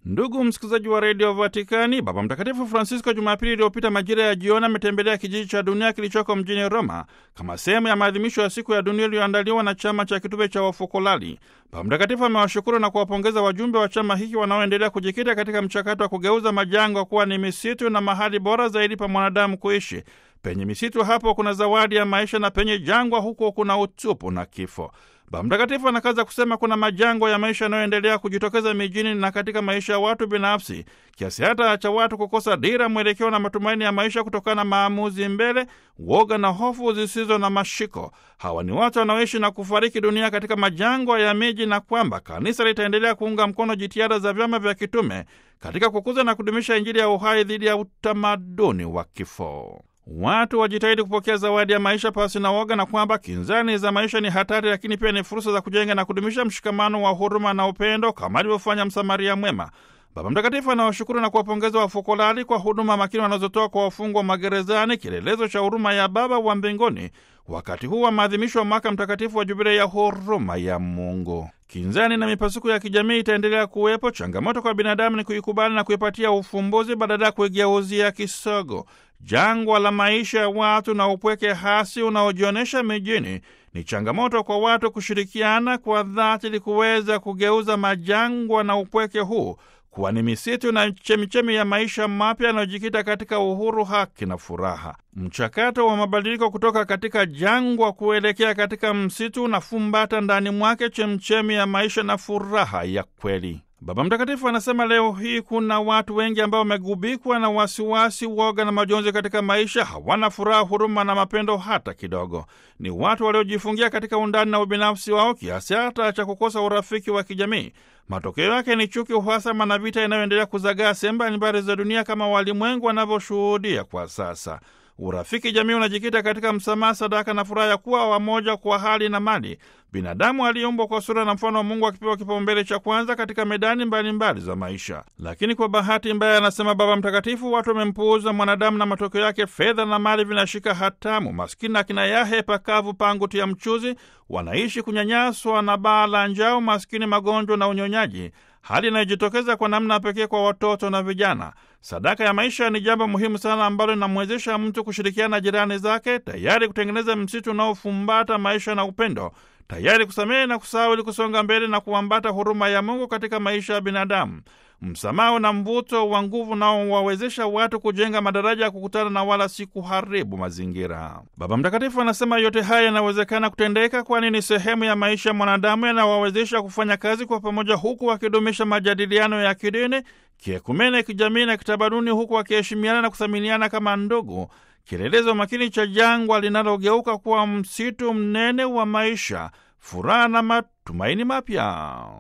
Ndugu msikilizaji wa redio Vatikani, Baba Mtakatifu Francisco Jumapili iliyopita majira ya jioni ametembelea kijiji cha dunia kilichoko mjini Roma kama sehemu ya maadhimisho ya siku ya dunia iliyoandaliwa na chama cha kitume cha Wafokolali. Baba Mtakatifu amewashukuru na kuwapongeza wajumbe wa chama hiki wanaoendelea kujikita katika mchakato wa kugeuza majangwa kuwa ni misitu na mahali bora zaidi pa mwanadamu kuishi. Penye misitu hapo kuna zawadi ya maisha, na penye jangwa huko kuna utupu na kifo. Baba Mtakatifu anakaza kusema kuna majangwa ya maisha yanayoendelea kujitokeza mijini na katika maisha ya watu binafsi, kiasi hata cha watu kukosa dira, mwelekeo na matumaini ya maisha kutokana na maamuzi mbele, woga na hofu zisizo na mashiko. Hawa ni watu wanaoishi na kufariki dunia katika majangwa ya miji, na kwamba kanisa litaendelea kuunga mkono jitihada za vyama vya kitume katika kukuza na kudumisha Injili ya uhai dhidi ya utamaduni wa kifo. Watu wajitahidi kupokea zawadi ya maisha pasi na woga, na kwamba kinzani za maisha ni hatari, lakini pia ni fursa za kujenga na kudumisha mshikamano wa huruma na upendo kama alivyofanya Msamaria mwema. Baba Mtakatifu anawashukuru na kuwapongeza Wafokolali kwa huduma makini wanazotoa kwa wafungwa magerezani, kielelezo cha huruma ya Baba wa mbinguni wakati huu wa maadhimisho wa mwaka mtakatifu wa Jubilei ya huruma ya Mungu. Kinzani na mipasuko ya kijamii itaendelea kuwepo. Changamoto kwa binadamu ni kuikubali na kuipatia ufumbuzi badala ya kuigeuzia kisogo. Jangwa la maisha ya watu na upweke hasi unaojionyesha mijini ni changamoto kwa watu kushirikiana kwa dhati ili kuweza kugeuza majangwa na upweke huu kuwa ni misitu na chemichemi ya maisha mapya yanayojikita katika uhuru, haki na furaha. Mchakato wa mabadiliko kutoka katika jangwa kuelekea katika msitu unafumbata ndani mwake chemchemi ya maisha na furaha ya kweli. Baba Mtakatifu anasema leo hii kuna watu wengi ambao wamegubikwa na wasiwasi, woga na majonzi katika maisha. Hawana furaha, huruma na mapendo hata kidogo. Ni watu waliojifungia katika undani na ubinafsi wao kiasi hata cha kukosa urafiki wa kijamii. Matokeo yake ni chuki, uhasama na vita inayoendelea kuzagaa sehemu mbalimbali za dunia kama walimwengu wanavyoshuhudia kwa sasa. Urafiki jamii unajikita katika msamaha, sadaka na furaha ya kuwa wamoja kwa hali na mali. Binadamu aliyeumbwa kwa sura na mfano wa Mungu akipewa kipaumbele cha kwanza katika medani mbalimbali mbali za maisha. Lakini kwa bahati mbaya, anasema Baba Mtakatifu, watu wamempuuza mwanadamu na matokeo yake fedha na mali vinashika hatamu. Maskini akina yahe pakavu pangu tia mchuzi, wanaishi kunyanyaswa na baa la njaa, maskini, magonjwa na unyonyaji, hali inayojitokeza kwa namna pekee kwa watoto na vijana. Sadaka ya maisha ni jambo muhimu sana ambalo linamwezesha mtu kushirikiana na jirani zake, tayari kutengeneza msitu unaofumbata maisha na upendo, tayari kusamehe na kusahau ili kusonga mbele na kuambata huruma ya Mungu katika maisha ya binadamu. Msamaha na mvuto wa nguvu nao wawezesha watu kujenga madaraja ya kukutana na wala si kuharibu mazingira. Baba Mtakatifu anasema yote haya yanawezekana kutendeka, kwani ni sehemu ya maisha ya mwanadamu, yanawawezesha kufanya kazi kwa pamoja, huku wakidumisha majadiliano ya kidini, kiekumene, kijamii na kitamaduni, huku wakiheshimiana na kuthaminiana kama ndugu, kielelezo makini cha jangwa linalogeuka kuwa msitu mnene wa maisha, furaha na matumaini mapya.